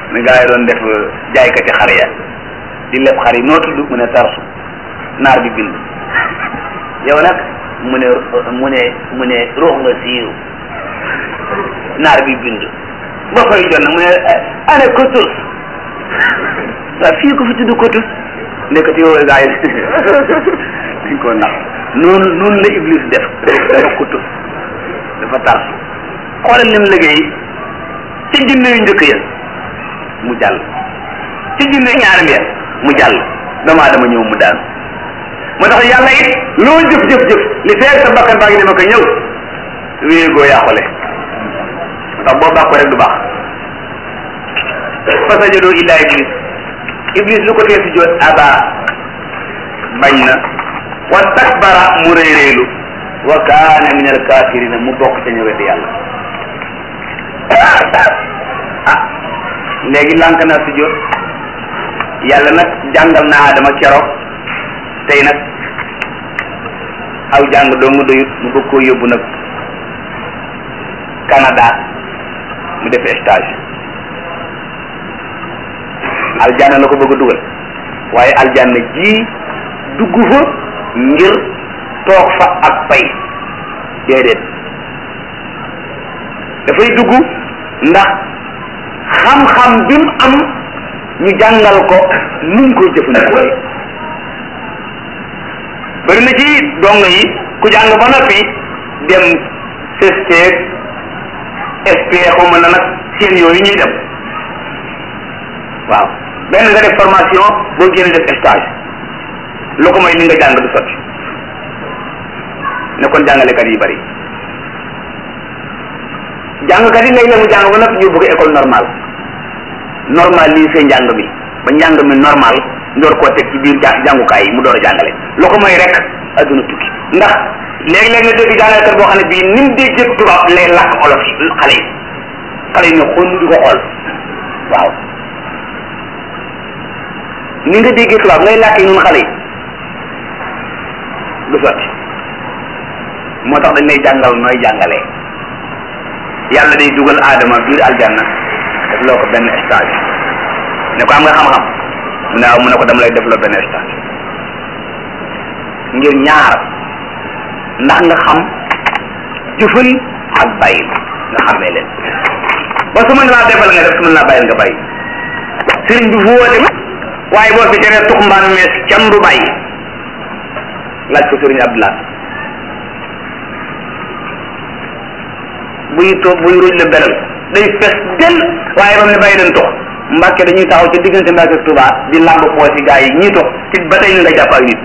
ni gaa yi doon def jaaykati xar ya di leb xar yi noo tudd mu ne tarsu naar bi bind yow nag mu ne mu ne mu ne ruux nga siiru naar bi bind ba fay jot nag mu ne ane kotus waaw fii ko fi tudd kotus nekkati yow gaa yi dañ koo nax noonu noonu la iblis def dafa kotus dafa tarsu xoolal lim liggéey ci jinne yu njëkk ya mu jàll ci jinne ñaareel ya mu jàll damaa dama ñëw mu daanu moo tax yàlla it loo jëf jëf jëf li feeg sa bakkan baa ngi dema ko ñëw wéegoo yàqule moo tax boo bàkko rek du baax fa sajadoo illa iblis iblis lu ko tee si joot aba bañ na wa takbara mu réeréelu wa kaana min al kafirina mu bokk ca ñu weddi yàlla ah léegi lànk naa si jot yàlla nag jàngal na Adama keroog tey nag aw jàng doo nga doyut mu bëgg koo yóbbu nag Canada mu def stage aljanna la ko bëgg a dugal waaye aljanna ji dugg fa ngir toog fa ak pay déedéet dafay dugg ndax xam-xam bi mu am ñu jàngal ko nuñ koy jëfandikoo bari na ci dong yi ku jàng ba noppi dem CST SP xaw ma na nag seen yooyu ñuy dem waaw benn nga def formation boo génne def stage lu ko mooy li nga jàng du sotti ne kon jàngalekat yi bari jàngkat yi léeg-léeg mu jàng ba noppi ñu bëgg école normale normal lii see njàng mi ba njàng mi normal ndoor koo teg ci biir jàngukaay yi mu door a jàngale loo ko mooy rek adduna tukki ndax léeg-léeg nga dégg jàngalekat boo xam ne bii ni mu déggee tubaab lay làkk olof yi xale yi xale yi ne xool di ko xool waaw ni nga déggee tubaab ngay làkk yi nun xale yi du sotti moo tax dañ lay jàngal nooy jàngalee yàlla day dugal aadama biir aljanna def loo ko benn stage ne ko am nga xam-xam mu ne waaw mu ne ko dama lay def loo benn stage ngir ñaar ndax nga xam jëfal ak bàyyi nga xamee leen ba su mën laa defal nga def su mën laa bàyyil nga bàyyi sëriñ bi fu woote waaye boo fi teree tux mbaan mees cam du bàyyi laaj ko sëriñ Abdoulaye buy toog buy ruuj la belal day fees del waaye ba mu ne bàyyi leen tox mbàkke dañuy taxaw ci diggante mbàkke ak Tuubaa di làmb poos yi gaa yi ñii tox ci ba tey ñu nga jàpp ak nit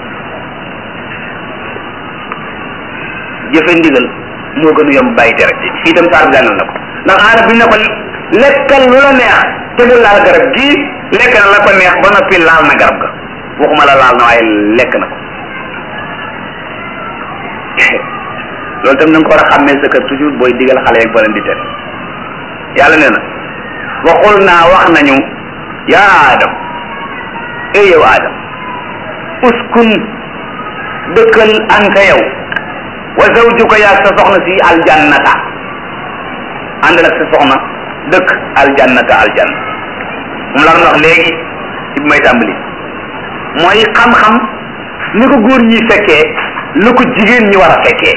jëfe ndigal moo gën a yomb bàyyi tere fii itam saar bi jàngal na ko ndax aana bi ne ko lekkal lu la neex te bu laal garab gii lekk na la ko neex ba noppi laal na garab ga waxuma la laal na waaye lekk na ko loolu tam na nga ko war a xàmmee sa kër toujours booy digal xale yeeg boo leen di tere yàlla nee na waxul naa wax nañu yaa Adam ey yow Adam uskun dëkkal anta yow wa zawjuka yaag sa soxna si aljannata ànd nag sa soxna dëkk aljannata aljanna moom laa doon wax léegi ci bi may tàmbali mooy xam-xam ni ko góor ñi fekkee lu ko jigéen ñi war a fekkee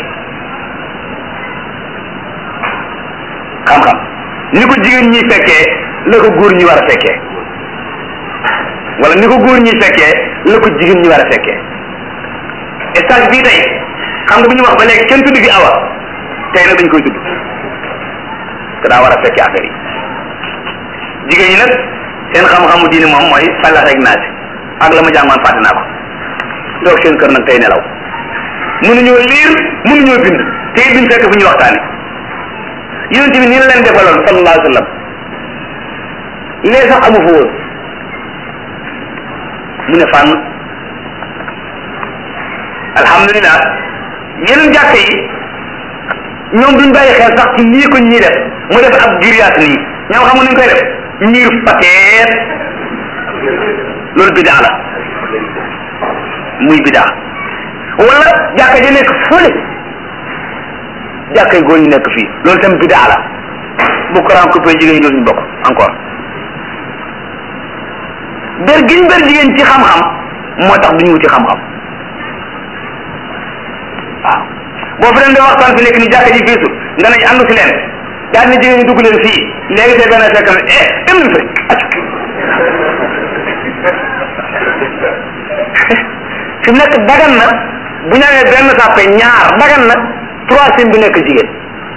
xam-xam ni ko jigéen ñi fekkee la ko góor ñi war a fekkee wala ni ko góor ñi fekkee la ko jigéen ñi war a fekkee stage bii tey xam nga bu ñu wax ba léegi kenn tudd fi awa tey nag dañ koy tudd te daa war a fekkee affaire yi jigéen ñi nag seen xam-xamu diine moom mooy fallax rek naa si ak la ma jàngoon fàtte naa ko toog seen kër nag tey nelaw mënuñoo liir mënuñoo bind te it duñ fekk fu ñuy waxtaane yonent bi ni la leen defaloon sallallahu alayhi wa sallam lee sax amu fa woon mu ne fànn alhamdulilah yeneen jàkk yi ñoom duñ bàyyi xel sax ci nii ko ñii def mu def ab giriyaat nii ñoom xam nga nuñ koy def miir pateet loolu bidaa la muy bidaa wala jàkka ja nekk fële jàkkay góor ñi nekk fii loolu tam bidaa la bu courant coupé jigéen ñi dootuñu bokk encore ber giñ ber jigéen ci xam-xam moo tax duñu wuti xam-xam waaw boo fi leen di waxtaan fi nekk ni jàkka ji fiisu nga nañ àndu si leen daal ni jigéen ñi dugg leen fii léegi te benn fekk na eh dem nañ fi acc fi mu nekk dagan na bu ñu amee benn sàppe ñaar dagan na troisième bi nekk jigéen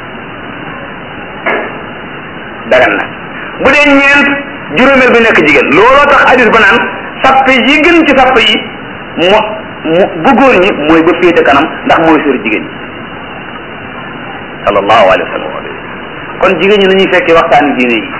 dagan na bu dee ñeent juróomeel bi nekk jigéen looloo tax hadis ba naan sàppe yi gën ci sàppe yi mo mu bu góor ñi mooy ba féete kanam ndax mooy sori jigéen ñi sallallahu alayhi wa sallam kon jigéen ñi nañuy fekkee waxtaani diine yi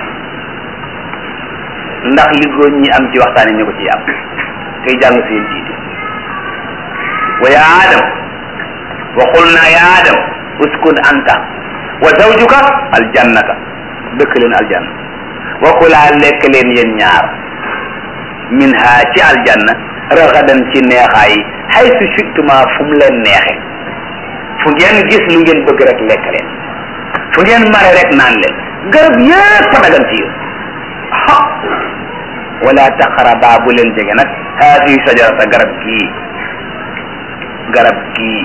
ndax li góor ñi am ci waxtaani ñu ko ciy am tey jàng seen diine wa ya adam wa qulna ya adam uskun anta wa zawjuka aljannata dëkk leen aljanna wa kulaa lekk leen yéen ñaar min ha ci aljanna ragadan ci neexaay haysu shittuma fu mu leen neexe fu ngeen gis lu ngeen bëgg rek lekk leen fu ngeen mare rek naan leen garab yépp a dagan ci yéen ha wala taqraba bu leen jege nag haadihi sajarata garab gii garab gii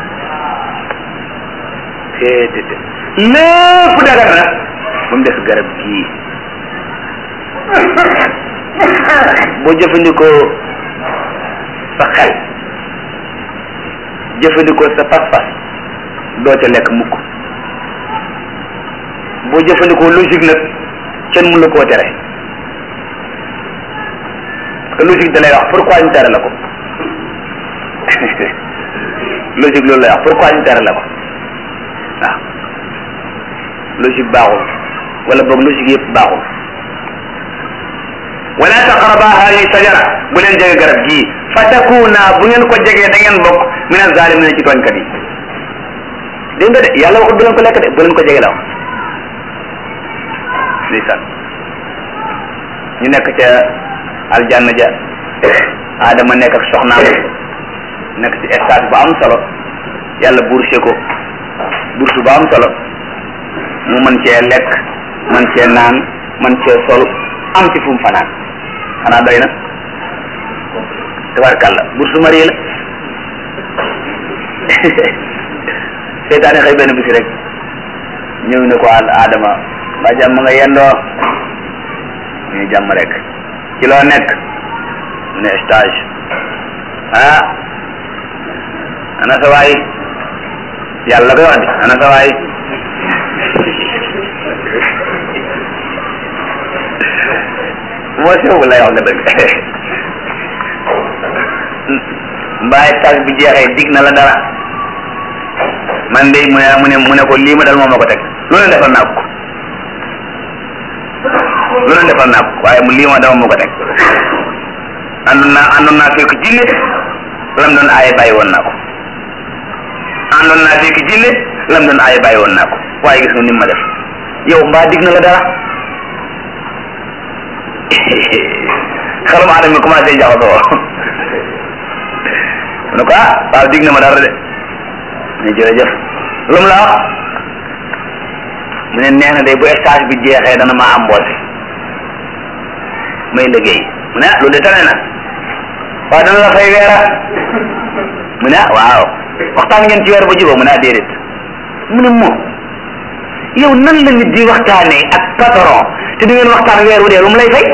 téetété lépp dagan na ba mu des garab gii boo jëfandikoo sa xel jëfandikoo sa pas-pas doo ca lekk mukk boo jëfandikoo logique nag kenn mënu la koo tere parce que logique da lay wax pourquoi ñu tere la ko logique loolu lay wax pourquoi ñu tere la ko waaw logique baaxul wala boog logique yëpp baaxul wala taqraba hadihi sajara bu leen jege garab gii fa takuna bu ngeen ko jegee da ngeen bokk min az-zalimin ci tooñkat yi dégg nga de yàlla waxut bu leen ko lekk de bu leen ko jege la wax ndeysaan ñu nekk ca aljanna ja Adama nekk ak soxnaam nekk ci stage bu am solo yàlla bourse ko bourse bu am solo mu mën cee lekk mën cee naan mën cee sol am ci fu mu fanaan xanaa doy na tabarkàlla bourse mari la seytaane xëy benn bisi rek ñëw ne ko Adama ba jàmm nga yendoo ñu jàmm rek ci loo nekk mu ne stage ah ana sa waay yàlla koy wax di ana sa waay moo sew lay wax nga dëgg mbaay stage bi jeexee dig na la dara man de mu ne mu ne mu ne ko lii ma dal moom ma ko teg lu ne defal naa ko lu ne defal naa ko waaye mu lii ma dama moo ko teg àndoon naa àndoon naa fekk jinne lam doon aaye bàyyi woon naa ko àndoon naa fekk jinne lam doon aaye bàyyi woon naa ko waaye gis nga ni ma def yow mbaa dig na la dara xelum aadama mi commencé jaxasoo mu ne ko ah waaw dig na ma dara de ne jërëjëf lu mu la wax mu ne nee na de bu stage bi jeexee dana ma embauché may liggéey mu ne ah loolu de tane na waaw dana la fay weera mu ne ah waaw waxtaan ngeen ci weer ba jubóo mu ne ah déedéet mu ne moom yow nan la nit di waxtaanee ak patron te du ngeen waxtaan weer wu dee lu mu lay fay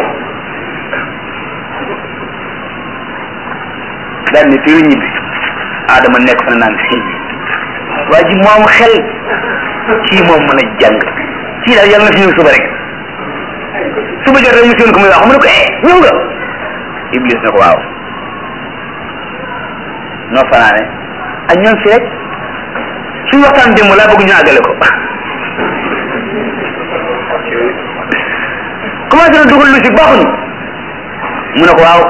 daal ni fii ñibbi Adama nekk fa naan waa ji moom xel kii moom mën a jàng kii daal yàlla na fi ñëw suba rek suba jot rek mu séen ko muy wax mu ne ko eh ñëw nga Iblis na ko waaw noo fanaane ak ñoom fi rek suñu waxtaan démb laa bëgg ñu àggale ko commencé na dugal lu si baaxuñu mu ne ko waaw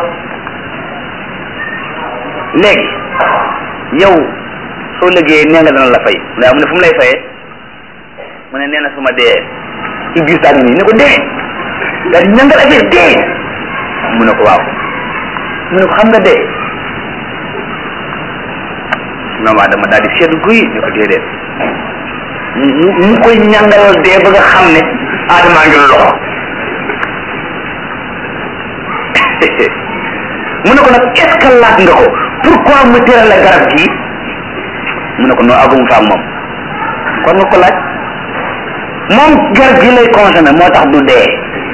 léegi yow soo liggéeyee nee nga dana la fay mu ne mu ne fu mu lay fayee mu ne nee na su ma dee Iblis daal nii ne ko dee daal di ñangal affaire dee mu ne ko waaw mu ne ko xam nga dee maam Adama daal di seetlu guy ne ko déedéet mu mu koy ñangalal dee ba nga xam ne Adama ngi loxo mu ne ko nag est ce que laaj nga ko pourquoi mu tëral la garab gii mu ne ko noo agum fa ak moom kon nga ko laaj moom garab gi lay consommé moo tax du dee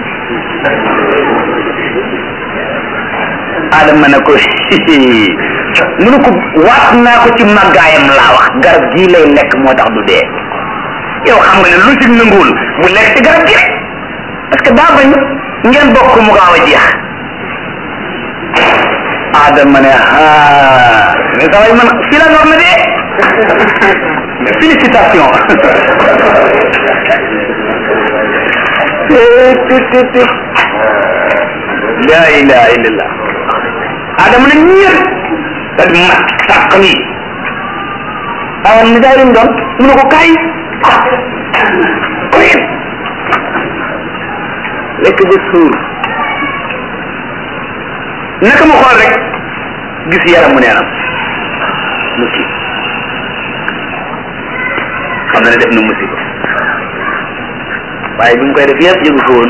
adama ne ko mu ne ko waat naa ko ci màggaayam laa wax garab gii lay lekk moo tax du dee yow xam nga ne lu ci nanguwul bu lekk ci garab gi rek parce que daa bañ ngeen bokk mu gaaw a jeex adama ne ah mais sa way man fii la nor na dee félicitation la ilaha illallah adama ne ñëpp da di mat sàq nii awan ni daay lim doon mu ne ko kaay koy lekk ba suur naka ma xool rek gis yaram mu neenam mu ci xam na ne def na musiba waaye bi mu koy def yëpp yëgu ko woon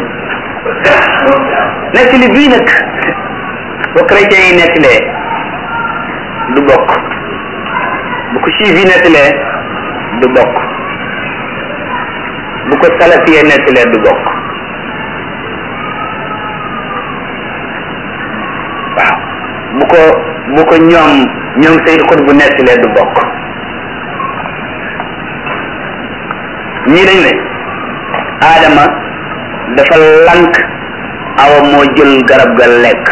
nekk li bii nag boo chrétien yi nettalee du bokk bu ko juif yi nettalee du bokk bu ko salafiyee nettalee du bokk waaw bu ko bu ko ñoom ñoom Seyd Xut bu nettalee du bokk ñii dañ ne Adama dafa lank awa moo jël garab ga lekk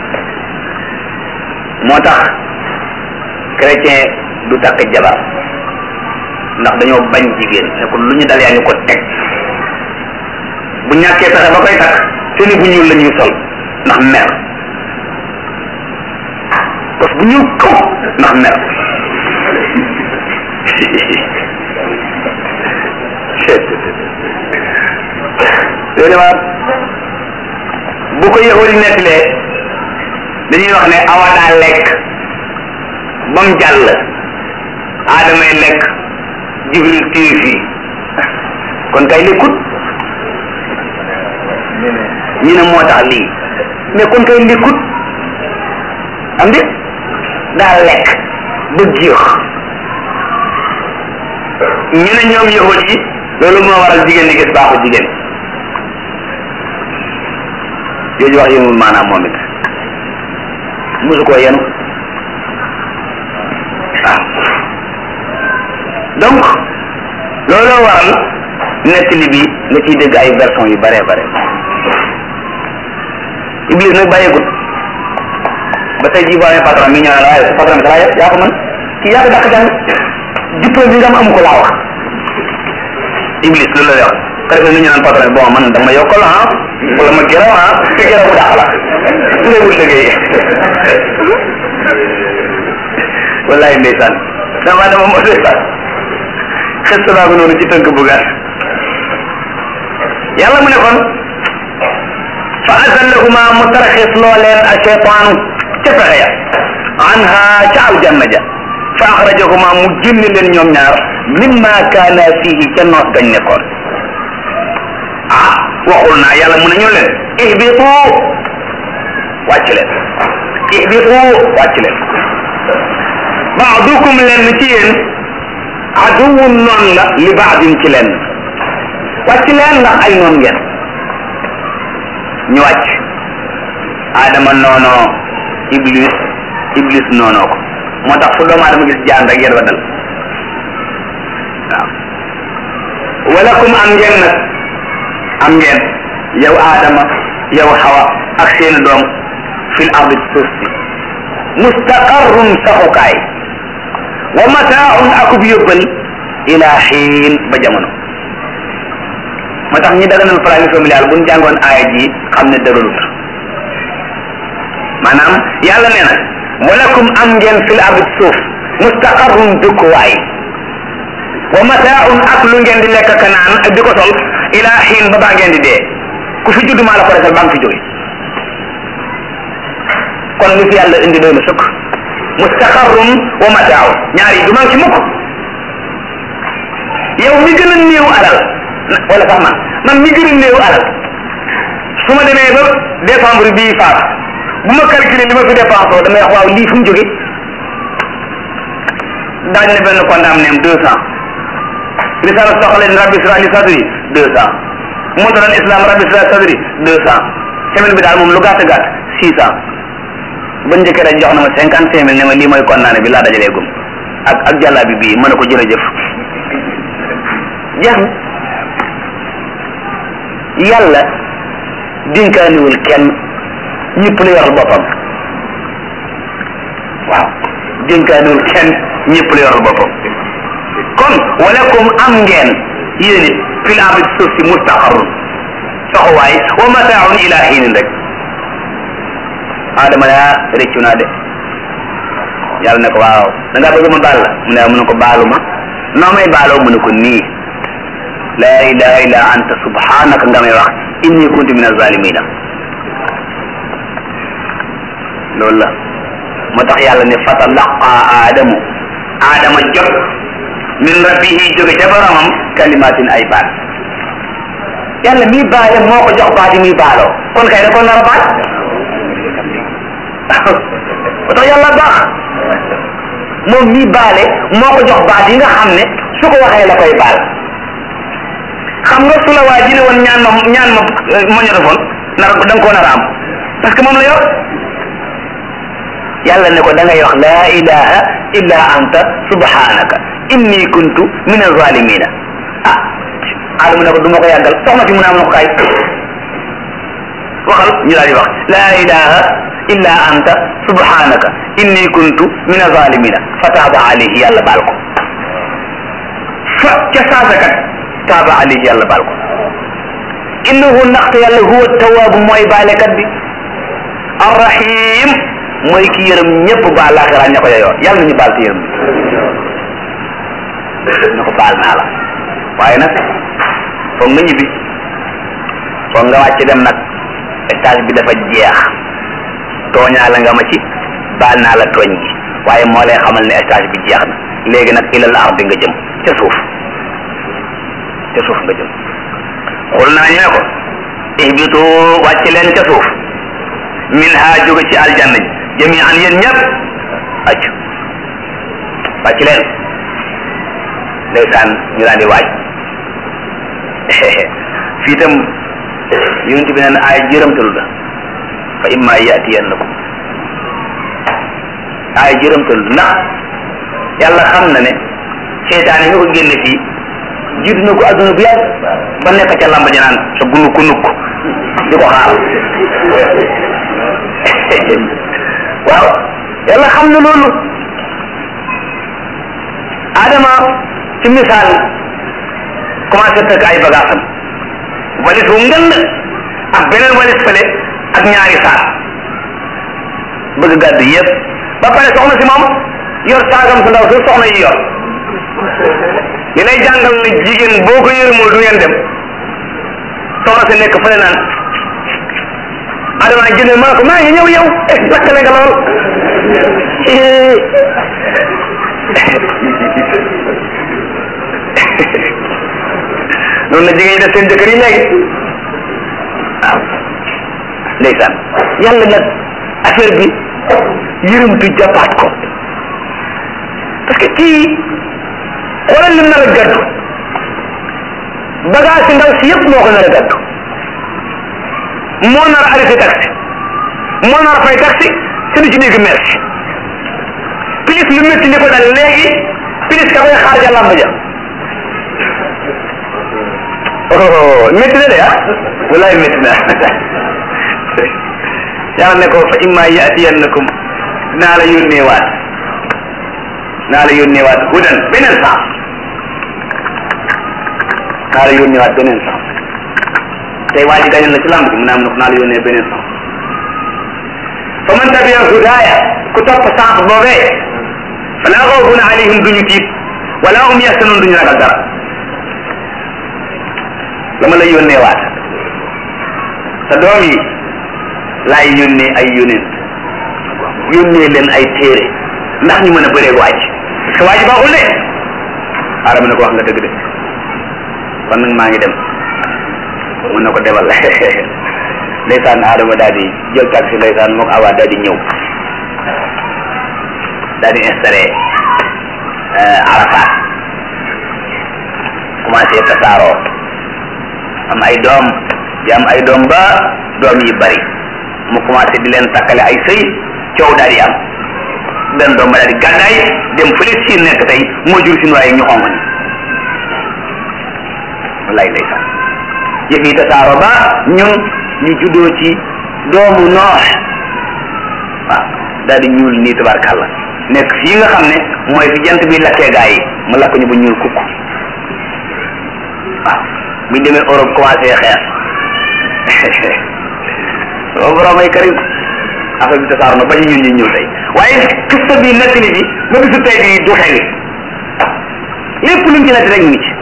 moo tax chrétien du takk jabar ndax dañoo bañ jigéen ne ko lu ñu dal yaa ñu ko teg bu ñàkkee pexe ba koy takk seeni bu ñuul la ñuy sol ndax mer parce que bu ñuul kaw ndax mer léegi waat bu ko yahudi nettalee dañuy wax ne awa daa lekk ba mu jàll aadamay lekk jibril téye fii kon kay lekkut ñu ne moo tax lii mais kon kay lekkut am di daa lekk ba jeex ñu ne ñoom yahud yi loolu moo waral jigéen di gis baaxu jigéen jooju wax yénul maanaam moom it mosu koo yenu waaw donc looloo waral nettali bi nga ciy dégg ay version yu bare bare Iblis nag bàyyeegut ba tey jii boo amee patron mi ñëw la waaye sa patron bi dara yaa ko mën kii yaa ko dàq jàng diplôme bi nga am amu ko laa wax Iblis loolu la lay wax ka defee nu ñu naan patron bon man dama yokkal ah wala ma gërëm ah te gërëm bu dàq la su dee wut liggéey wallahi ndeysaan dama dama moo ndeysaan xes naa ko noonu ci tënk bu gàtt yàlla mu ne kon fa azallahuma mu taraxis loo leen a cheytaanu ca pexe ya anha ca aljanna ja fa axrajahuma mu génne leen ñoom ñaar mimma kaana fihi ca noos gañ nekkoon ah waxul naa yàlla mu ne ñu leen ihbitu wàcc leen ihbitu wàcc leen baadukum leen ci yéen aduwun noon la li baadin ci leen wàcc leen ndax ay noon ngeen ñu wàcc adama noonoo iblis iblis noonoo ko moo tax fu doomu adama gis jaan rek yéen wa dal waaw walakum am ngeen nag am ngeen yow adama yow xawa ak seeni doom fil ardi suuf si mustaqarrun saxukaay wa mataaun akub yóbbal ila xiin ba jamono moo tax ñi daganal planning familial bu ñu jàngoon aaya ji xam ne dëgërut maanaam yàlla nee na walakum am ngeen fil ardi suuf mustaqarrun dëkkuwaay wa mataaun ak lu ngeen di lekk ka naan ak di ko sol ila xiin ba baa ngeen di dee ku fi judd maa la ko defal baa nga fi jóge kon lu fi yàlla indi doy na sëkk mustaqarrun wa mataaun ñaar yi du man ci mukk yow mi gën a néew alal wala sax man man mi gën a néew alal su ma demee ba décembre bii faat bu ma calculer li ma fi dépensé damay wax waaw lii fu mu jóge daañu ne benn condamné am deux cent risala soxla ni rabbi israeli sadri deux cent moo doon islam rabbi israeli sadri deux cent semaine bi daal moom lu gàtt gàtt six cent ba njëkkee rek jox na ma cinquante cinq mille ne ma lii mooy condamné bi laa dajalee gum ak ak jàllaa bi bii mën na ko jërëjëf jeex na yàlla dénkaaniwul kenn ñëpp la yoral boppam waaw dénkaaniwul kenn ñëpp la yoral boppam kon walakum am ngeen yéen it fil ardi suuf si mustaqarrun soxowaay wa mataaun ila xiinin rek adama yaa réccu naa de yàlla ne ko waaw da ngaa bëgg ma baal la mu ne mu ne ko baalu ma noo may baaloo mu ne ko nii laa ilaha illa anta subhanaka nga may wax inni kuntu min azalimina loolu la moo tax yàlla ne fatalaqa aadamu aadama jot min rabbihi jóge ca boromam kalimatin ay baat yàlla mii baale moo ko jox baat yi muy baaloo kon kay da ko nar a baal moo tax yàlla baax moom mii baale moo ko jox baat yi nga xam ne su ko waxee la koy baal xam nga su la waa ji ne woon ñaan ma ñaan ma magnétophone nar da nga koo nar a am parce que moom la yor yàlla ne ko da ngay wax laa ilaha illa anta subhanaka inni kuntu min azalimina ah aadama ne ko du ma ko yàggal soxna si mu ne am na ko kaay waxal ñu daal di wax laa ilaha illa anta subhanaka inni kuntu min azalimina fa taaba alayhi yàlla baal ko fa ca saasakat taaba alayhi yàlla baal ko innahu ndaxte yàlla huwa tawaabu mooy baalekat bi arrahim mooy ki yërëm ñëpp baal laaxiraa ña ko yeyoo yàlla nañu baal te yërëm na ko baal naa la waaye nag foog nga ñibbi foog nga wàcc dem nag stage bi dafa jeex tooñaa la nga ma ci baal naa la tooñ gi waaye moo lay xamal ne stage bi jeex na léegi nag ilal ardi nga jëm ca suuf ca suuf nga jëm xul naa ñu ne ko ihbitu wàcc leen ca suuf min ha jóge ci aljanna ji jami an yéen ñëpp acc wàcc leen ndeysaan ñu daan di waaj fii tam yonent bi neen ay jërëmtalu la fa imma yatiyannakum ay jërëmtalu ndax yàlla xam na ne seytaane mi ko génne fii jiitu na ko adduna bu yàgg ba nekk ca lamba ji naan sa gunu ku nukk di ko xaar waaw yàlla xam na loolu adama ci misaal commencé tëgg ay bagaasam walis wu ngënd ak beneen walis fële ak ñaari saak bëgg gàddu yëpp ba pare soxna si moom yor saagam su ndaw su soxna yi yor li lay jàngal ne jigéen boo ko yërëmul du ngeen dem soxna si nekk fële naan adama jënd ma ne ko maa ngi ñëw yow eh lakkale nga lool noonu la jigéen ñi def seen jëkkër yi léegi waaw ndeysaan yàlla nag affaire bi yërëmtu jàppaat ko parce que kii xoolal lim nar a gàddu bagage si ndaw si yëpp moo ko nar a gàddu moo nar a arrêté taxi moo nar a fay taxi te du ci dégg merci plus lu métti li ko dal léegi plus ka koy xaar ja làmb ja oh métti na de ah walaay métti na yàlla ne ko fa imma yatiyannakum naa la yónnee waat naa la yónnee waat hudan beneen sens naa la yónnee waat beneen sens tey waa ji gañal na ci lamb ji mu ne am na ko naa la yónnee beneen sens fa man tabi'a hudaaya ku topp sens boobee fala xawfun alayhim duñu tiit wala hum yaxsanun duñu ragal dara dama lay yónnee waat sa doom yi laay yónnee ay yónent yónnee leen ay téere ndax ñu mën a bëree waaj parce que waaj baaxul de aadama ne ko wax nga dëgg de kon nag maa ngi dem mun na ko debal ndeysaan Adama daal di jël taxi ndeysaan mook Awa daal di ñëw daal di installé Arafat commencé tasaaroo am ay doom di am ay doom ba doom yi bari mu commencé di leen takkale ay sëy coow daal di am benn doom ba daal di gàddaay dem fële siin nekk tey moo jur si waaye ñu xonq ni wallaay ndeysaan yëf yi tasaaroo ba ñun ñu juddoo ci doomu noox waaw daal di ñuul nii tabarkàlla nekk fii nga xam ne mooy fi jant bi lakkee gaa yi mu lakk ñu ba ñuul kukk waaw buñ demee Europe commencé xeex o borom ay karim affaire bi tasaaroo na ba ñu ñun ñu ñëw tey waaye kista bi nettali bi ba bisu tey bi du xewi lépp luñ ci nett rek ñu ngi ci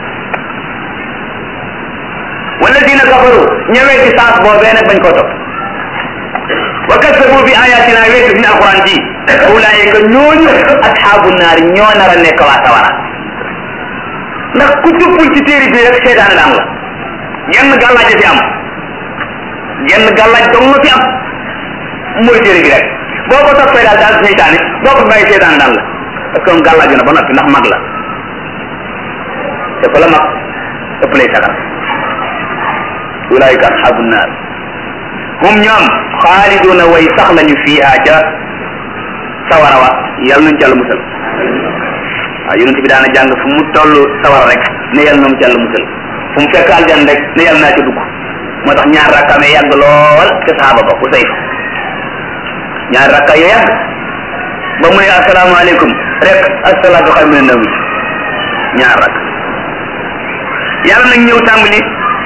walladina kafaru ñëwee ci saas boobee nag bañ koo topp wa kasabu bi ayatina weesu suñu alquran ji ulaayika ñooñu asxaabu naar ñoo nar a nekk waa sawara ndax ku tuppul ci téere bi rek seetaan daan la genn gàllaaj fi am genn gàllaaj dong nga fi am mooy téere bi rek boo ko toppee daal daal seytaane boo ko bàyyi seetaan daan la parce que moom gàllaaju na ba noppi ndax mag la te ko la mag ëpp lay sagal ulaayika asxaabu naar hum ñoom xaaliduna way sax lañu fiiha ca sawara wa yàlla nañu jàll musal waaw yonent bi daana jàng fu mu toll sawara rek ne yàlla nañu jàll musal fu mu fekk aljan rek ne yàlla naa ca dugg moo tax ñaar rakkaamee yàgg lool ca saxaaba ba ku sayf ñaar rakka yo yàgg ba mu ne asalaamaaleykum rek asalaatu xayru mina nawm ñaar rakk yàlla nag ñëw tàmbali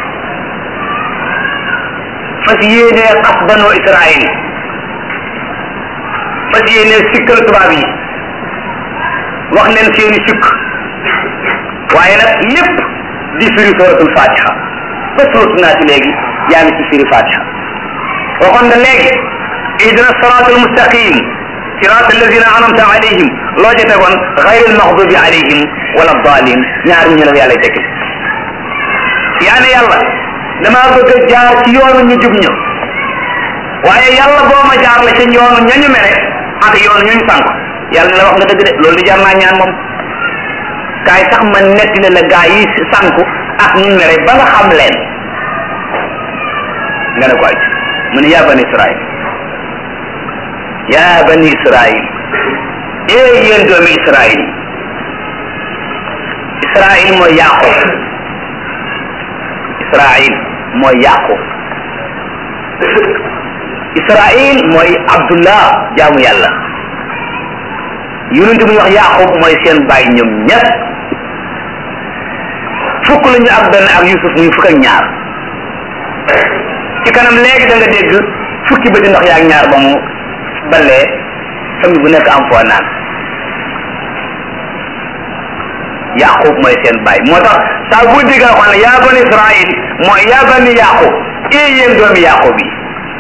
fas yéene xas banoo Israël fas yéene sikkal tubaab yi wax leen seeni sikk waaye nag lépp di firi suratul fatiha ba suratu naasi léegi yaa ngi ci firi fatiha waxoon nga léegi ihdina siratal mustaqim sirat alladina anamta alayhim loo ca tegoon xayril maxdubi alayhim wala dalin ñaar ñu la yàlla tekki yaa ne yàlla damaa bëgg a jaar ci yoonu ñu jub ñu waaye yàlla boo ma jaar la ci yoonu ñañu mere ak yoonu ñu ñu sànk yàlla ne la wax nga dëgg de loolu di jar naa ñaan moom kaay sax ma netti ne la gaa yi sànku ak ñu mere ba nga xam leen nga ne ko aj mu ne yaa bani israil yaa bani israil ee yéen doomi israil israil mooy yaqub israil mooy yaqub israil mooy abdullah jaamu yàlla yonente bu ñu wax yaqub mooy seen baay ñoom ñett fukk la ñu ak benn ak yusuf muy fukk ak ñaar ci kanam léegi da nga dégg fukki bëti ndox yaak ñaar ba mu balee famille bu nekk am foo naan yaqub mooy seen baay moo tax saa bu dégg xam ne yaa bani israil mooy yaa bani yaqub ee yéen doomi yaqub yi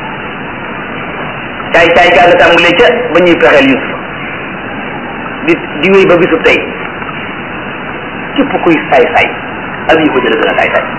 caay caay gaa nga tàmbalee ca ba ñuy fexeel yusuf di di wéy ba bisu tey képp kuy saay saay ak yi ko jële gën a saay saay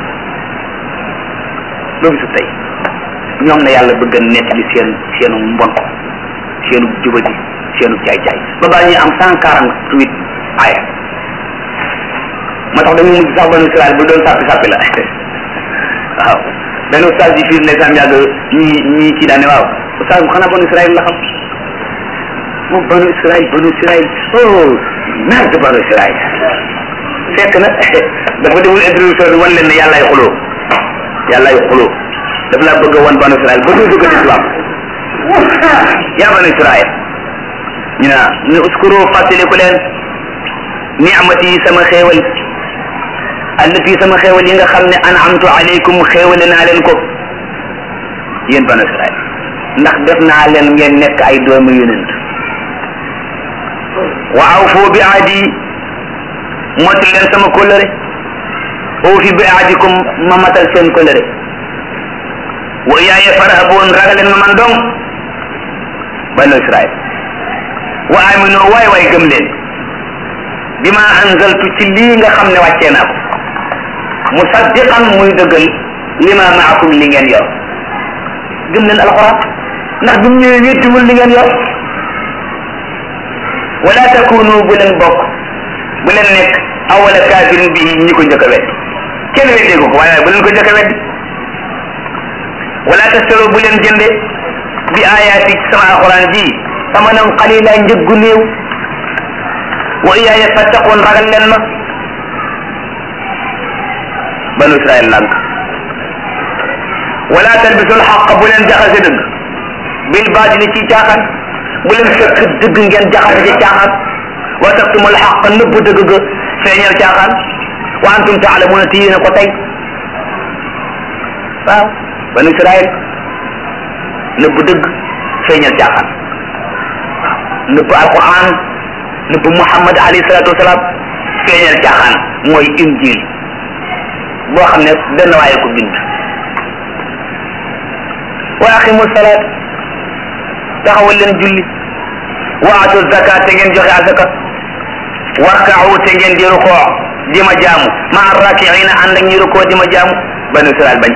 ba bisu tey ñoom na yàlla bëgg a nettali seen seenu mbon seenu jubadi seenu caay caay ba baa ñuy am cent quarante huit aya moo tax dañu mujj sax banu Israël bu doon sàppi sàppi la waaw benn ustaas yi fii ndeysaan yàgg ñii ñii kii daane waaw ustaas bu xanaa banu Israël la xam moom banu Israël banu Israël oh merde banu Israël fekk na dafa deful introduction bi wan leen ne yàllaay xuloo yàllaay xuloo daf laa bëgg a wan banu Israël ba doo dugg ci islam yaa banu Israël ñu ne ne uskuru fàttaliku leen ni'mati sama xéewal allati sama xéewal yi nga xam ne an'amtu alaykum xéewale naa leen ko yéen banu Israël ndax def naa leen ngeen nekk ay doomu yonent wa awfu bi ahdi motal leen sama kóllëre awfi bi ahdikum ma matal seen kóllëre wa iyaaya farhabuun ragaleen ma man dong banu Israël wa aminu waay waay gëm leen bi ma anzaltu ci lii nga xam ne wàccee naa ko musaddiqan muy dëggal li ma maakum li ngeen yor gëm leen alxuraan ndax bi mu ñëwee wéttiwul li ngeen yor wala takunu bu leen bokk bu leen nekk awala kaafirin bi ñi ko njëkk a weddi kenn weddeegu ko waaye bu leen ko njëkk a weddi wala tastaro bu leen jënde bi ayaati sama alquran ji samanan qalila njëggu néew wa iyaaya fattaqoon ragal leen ma banu israel lànk wala talbisul xaq bu leen jaxase dëgg bil baatili ci caaxaan bu leen fekk dëgg ngeen jaxase ci caaxaan wa taktumul xaq nëbb dëgg ga feeñal caaxaan wa antum taalamuuna te yéen a ko tey waaw banu israel nëbb dëgg feeñal caaxaan nëbb alquran nëbb muhammad alayhi salatu wasalaam feeñal caaxaan mooy injil boo xam ne benn waaye ko bind wa aqimu salaat taxawal leen julli wa atu zakat te ngeen joxe azaka warkaawu te ngeen di rukoo di ma jaamu ma arrakiina ànd ak ñi rukoo di ma jaamu banu israel bañ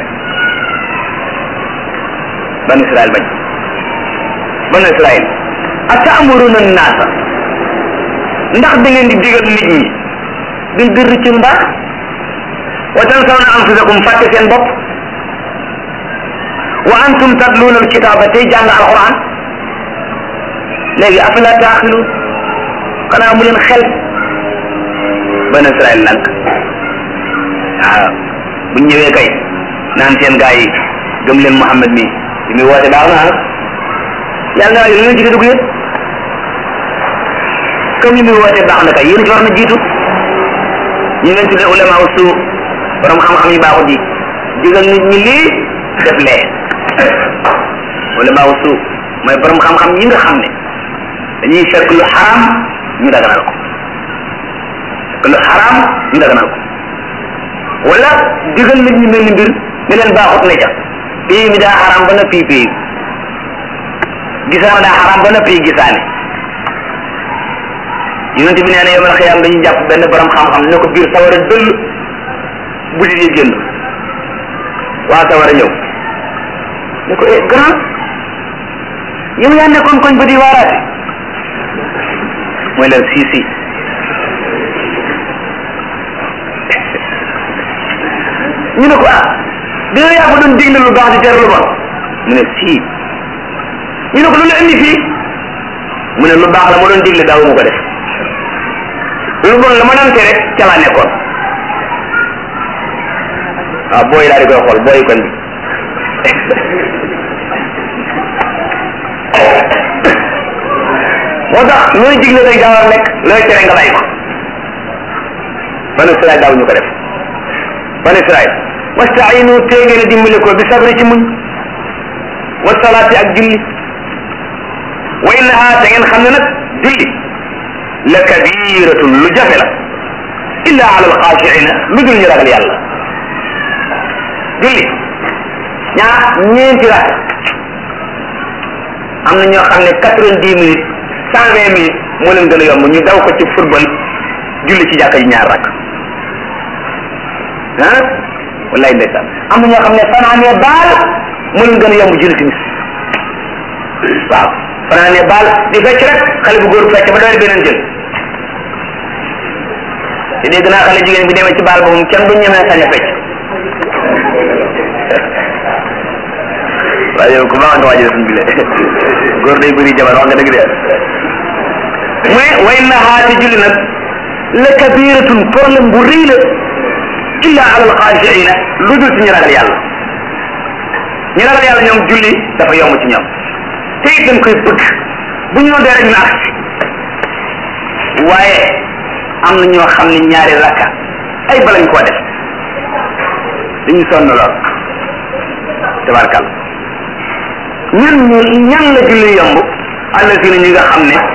banu israel bañ banu israel atamuruna naasa ndax da ngeen di digal nit ñi bil birri ci mbaax wa tansawna anfusakum fàtte seen bopp wa antum tatluuna alkitaaba tey jàng alquran léegi afala taaxiluun xanaa mu leen xel banu israel nag waaw bu ñëwee kay naan seen gaa yi gëm leen Muhammad mi li muy woote baax na ah yàlla na waaye lu ngeen ci dugg yëpp comme li muy woote baax na kay yéen ci war na jiitu ñu leen tuddee ulama usu borom xam-xam yu baaxut yi digal nit ñi lii def lee ulama usu mooy borom xam-xam yi nga xam ne dañuy fekk lu xaraam ñu daganal ko fekk lu xaraam ñu daganal ko wala digal nit ñi mel ni mbir ne leen baaxut ne ca pays mi daa xaraam ba na pii pii gisaane daa xaraam ba na pii gisaane yonent bi nee na yomal xiyaam dañuy jàpp benn borom xam-xam ne ko biir sawara dëll bu di génn waa sawara ñëw ne ko eh grand yow yaa nekkoon koñ ba di waaraate mooy leen sii sii ñu ne ko ah bi yow yaa ko doon digle lu baax di tere lu bon mu ne sii ñu ne ko lu la indi fii mu ne lu baax la ma doon digle daawu ma ko def lu bon la ma doon tere ca laa nekkoon waaw booy daal di koy xool booy koñ bi moo tax looy digle day gaaw a nekk looy tere nga bàyyi ko banu Israel daaw ñu ko def banu Israel wastainu tee ngeen a dimbale ko bi sabri ci muñ wa salaati ak julli wa innaha te ngeen xam ne nag julli la kabiratun lu jafe la illa ala alxaashiina lu dul ñu ragal yàlla julli ñaa ñeenti rak am na ñoo xam ne quatre-vingt-dix minutes cent vingt minutes moo leen gën a yomb ñu daw ko ci football julli ci jàkka ji ñaar rak ah wallahi ndeysaan am na ñoo xam ne fanaanee baal moo leen gën a yomb julli timis waaw fanaanee baal di fecc rek xale bu góor fecc ba doole beneen jël te dégg naa xale jigéen bi demee ci baal boobu kenn du ñemee sañ a fecc waaye yow ku baax nga waajal suñ bile góor day bëri jabar wax nga dëgg de mu ne way naxaate julli nag la kabiratun problème bu rëy la illa ala alxaashiina lu dul ci ñu ragal yàlla ñu ragal yàlla ñoom julli dafa yomb ci ñoom te it dañ koy bëgg bu ñu noddee rek ñu agsi waaye am na ñoo xam ne ñaari rakka ay balañ koo def dañuy sonn lool tabarkal ñan ñu ñan la julli yomb àll si ñi nga xam ne